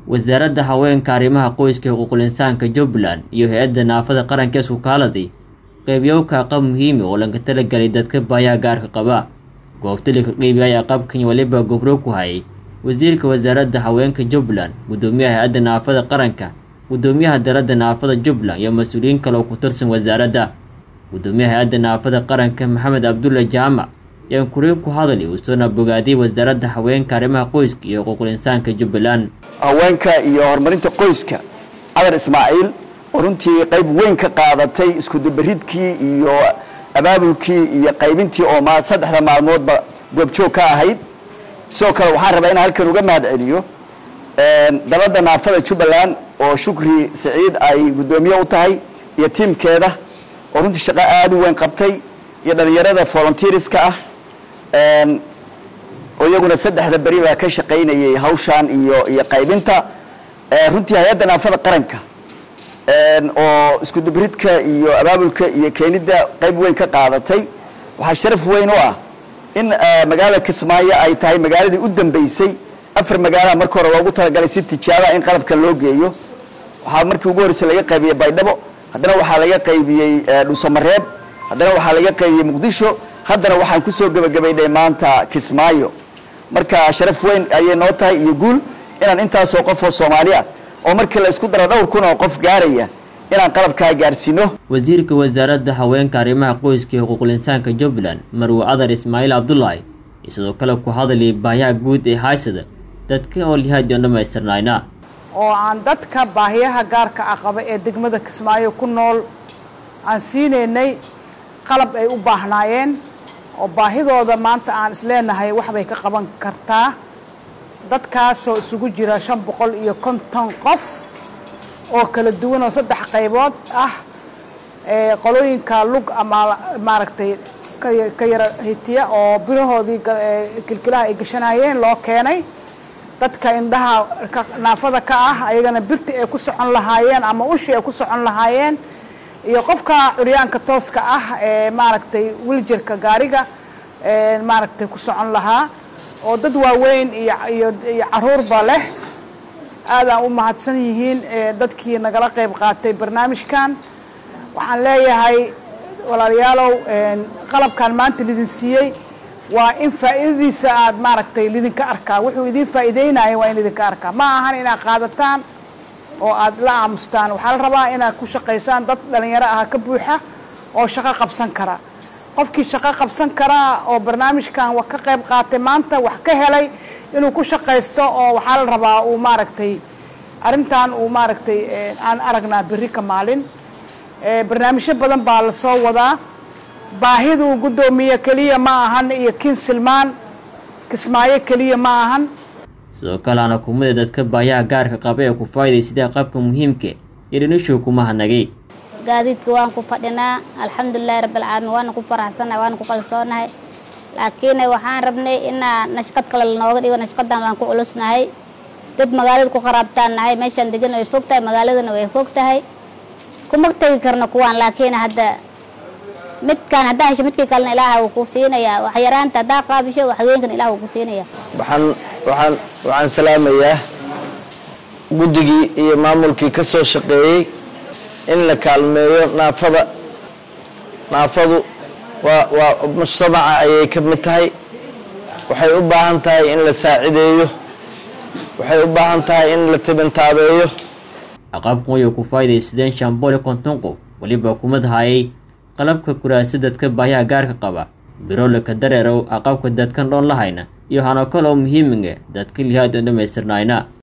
wasaaradda haweenka arrimaha qoyska ee xuquuqul insaanka jubbaland iyo hay-adda naafada qaranka isku kaaladii qeybiyowka aqab muhiimi oo lanka talagelay dadka baayaha gaarka qaba goobtali ka qeybiyay aqabkan waliba gobro ku hayay wasiirka wasaaradda haweenka jubbaland guddoomiyaha hay-adda naafada qaranka guddoomiyaha daradda naafada jubbaland iyo mas-uuliyiin kale oo ku tirsan wasaaradda guddoomiyaha hay-adda naafada qaranka maxamed cabdulla jaamac yaan kuriin ku hadali uusona bogaadiyay wasaaradda haweenka arrimaha qoyska iyo xuquuqul insaanka jubbaland haweenka iyo horumarinta qoyska cadar ismaaciil oo runtii qayb weyn ka qaadatay iskudubaridkii iyo abaabulkii iyo qaybintii oo ma saddexda maalmoodba goobjoog ka ahayd sidoo kale waxaan rabaa inaan halkan uga mahad celiyo dalada naafada jubbaland oo shukri saciid ay guddoomiye u tahay iyo tiimkeeda oo runtii shaqo aada u weyn qabtay iyo dhalinyarada volunteeriska ah oo iyaguna saddexda beri baa ka shaqaynayay hawshan iyo iyo qaybinta runtii hay-adda naafada qaranka oo iskudubaridka iyo abaabulka iyo keenidda qayb weyn ka qaadatay waxaa sharaf weyn u ah in magaalada kismaayo ay tahay magaaladii u dambeysay afar magaalaha marka hore loogu talagalay si tijaabaa in qalabkan loo geeyo waxaa markii ugu horreysay laga qaybiyey baydhabo haddana waxaa laga qaybiyey dhuusamareeb haddana waxaa laga qaybiyey muqdisho haddana waxaan kusoo gebagabaynay maanta kismaayo marka sharaf weyn ayay noo tahay iyo guul inaan intaasoo qof oo soomaali ah oo markii la isku daro dhowr kun oo qof gaaraya inaan qalabkaa gaarsiino wasiirka wasaaradda haweenka arrimaha qoyska iyo xuquuqul insaanka jubbaland marwe cadar ismaaciil cabdulaahi iyo sidoo kale ku hadlayay baayaha guud ee haysada dadka oo lihaadi oon dhammaystirnayna oo aan dadka baahiyaha gaarka ah qaba ee degmada kismaayo ku nool aan siinaynay qalab ay u baahnaayeen oo baahidooda maanta aan isleenahay waxbay ka qaban kartaa dadkaasoo isugu jira shan boqol iyo konton qof oo kala duwan oo saddex qaybood ah qolooyinka lug ama maaragtay ka yara hitiya oo birahoodii kilkilaha ay gashanayeen loo keenay dadka indhaha naafada ka ah ayagana birti ay ku socon lahaayeen ama ushi ay ku socon lahaayeen iyo qofka curyaanka tooska ah ee maaragtay wiljerka gaariga maaragtay ku socon lahaa oo dad waaweyn iyo iyo iyo caruurba leh aadaan u mahadsan yihiin dadkii nagala qayb qaatay barnaamijkan waxaan leeyahay walaalayaalow qalabkan maanta lidin siiyey waa in faa'iidadiisa aad maaragtay lidinka arkaa wuxuu idin faa'iideynaya waa in lidinka arkaa ma ahan inaad qaadataan oo aad la aamustaan waxaa la rabaa inaad ku shaqaysaan dad dhalinyaro ah ka buuxa oo shaqo qabsan kara qofkii shaqo qabsan karaa oo barnaamijkan ka qayb qaatay maanta wax ka helay inuu ku shaqaysto oo waxaa la rabaa uu maaragtay arrintan uu maaragtay aan aragnaa berri ka maalin barnaamijyo badan baa la soo wadaa baahidu guddoomiye keliya ma ahan iyo kin silmaan kismaayo keliya ma ahan sidoo kale ana kumida dadka baayaha gaarka qaba ee ku faa'iday sida qabka muhiimka iyo dhinishow kuma hadnagay gaadiidka waan ku fadhinaa alxamdulilahi rabbilcaalamiin waana ku faraxsannahay waana ku qalsoonahay laakiin waxaan rabnay inaa nashqad kale lanooga dhigo nashqadan waan ku culusnahay dad magaalada ku qaraabtaan nahay meeshaan degan way fog tahay magaaladana way fog tahay kuma tegi karno kuwaan laakiin hadda midkaan haddaa hesho midkii kalena ilaaha wuu ku siinayaa waxyaraanta haddaa qaabisho waxweenkan ilaah wuu ku siinayaa waxaan waxaan waxaan salaamayaa guddigii iyo maamulkii ka soo shaqeeyey in la kaalmeeyo naafada naafadu waa waa mujtamaca ayay ka mid tahay waxay u baahan tahay in la saacideeyo waxay u baahan tahay in la tibintaabeeyo aqabkan wayay ku faa'iidaysadeen shan boqol iyo konton qof weliba kumad hayay qalabka kuraasa dadka baayaha gaarka qaba birolaka dareerow aqabka dadkan dhoon lahayna iyo hano kale oo muhiiminga dadka lihaad oon dhammaystirnayna